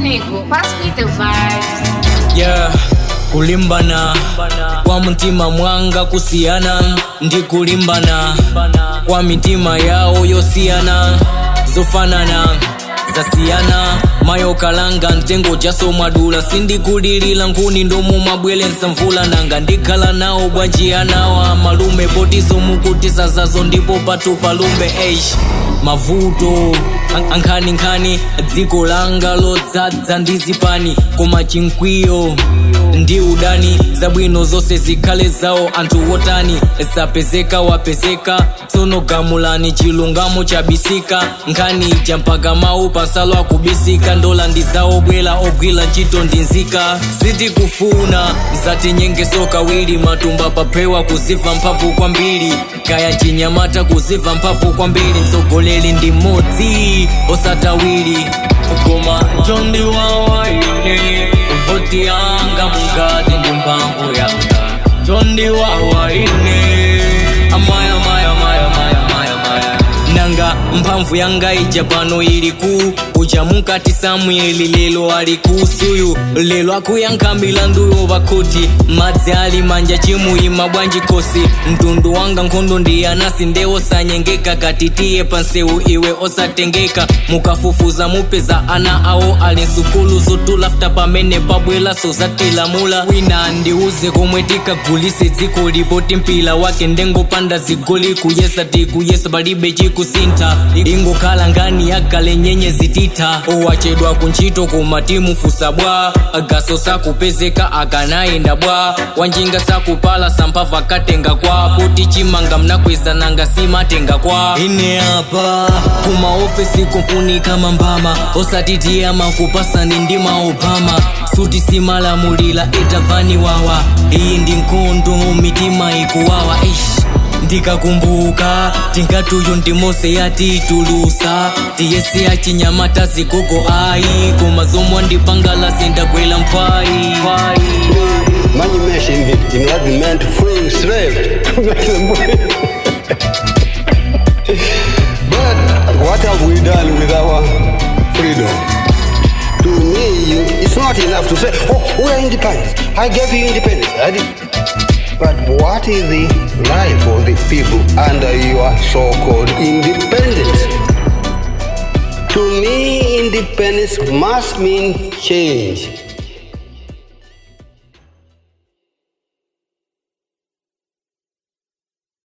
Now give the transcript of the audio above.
nigga, pass me the vibes. yeah kulimbana kwa mtima mwanga kusiyana ndi kulimbana kwa mitima yawo yosiyana zofanana zasiyana mayo kalanga mtengo jasomwadula sindikulilila nkhuni ndomo mabwelensa mvula nanga ndikhala nawo bwanjiyanawa malume potizo mukutisa zazo ndipo patu palumbe eish mavuto an- ankhaninkhani dziko langa lodzadza ndi zipani koma chinkwiyo ndi udani zabwino zonse zikhale zawo anthu wotani sapezeka wapezeka tsono gamulani chilungamo chabisika nkhani ija mpaka mawu pansalo akubisika ndola ndi zawo bwela ogwira ntchito ndi nzika sitikufuna zatinyengeso kawiri matumba paphewa kuziva mphamvu kwambiri kaya chinyamata kuziva mphamvu kwambiri mtsogoleri ndi mmodzi osatawiri koma chondiwawa ine voti yanga mukati ndi mphamvu yanga chondiwawa ine amaya maya maya maya maya maya nanga mphamvu yanga ija pano ili ku uja mukati samueli lelo ali kusuyu lelo akuyankha milanduyo pakhoti madzi ali manja chimuyima bwanji khosi mtundu wanga nkhondo ndi anasi ndewo sanyengeka katitiye pansewu iwe osatengeka mukafufuza mupeza ana awo ali nsukulu zotulafta pamene pabwelaso zatilamula wina ndiuze komwe tikagulise dziko lipoti mpila wake ndengopanda zigoli kuyesa tikuyesa palibe chikusintha ingokhala ngani yakale nyenye zititha owachedwa kuntchito koma timufusa bwa gaso sakupezeka akanayenda bwa wanjinga sakupala samphamvu akatenga kwa poti chimanga mnakweza nanga simatenga kwa ine apa kuma ofesi kumfunika mambama osatitiyama kupasani ndi maobama suti simalamulira etavani wawa iyi ndi nkhondo mitima ikuwawa ish ndikakumbuka tingatuyo ndi mose yatitulusa tiyesi yachinyamata zigogo ayi koma zomwe ndipangala sindagwera mphayi Money mentioned it in argument freeing slaves to make them free. but what have we done with our freedom? To me, you, it's not enough to say, oh, we are independent. I gave you independence. I did. But what is the life of the people under your so-called independence? To me, independence must mean change.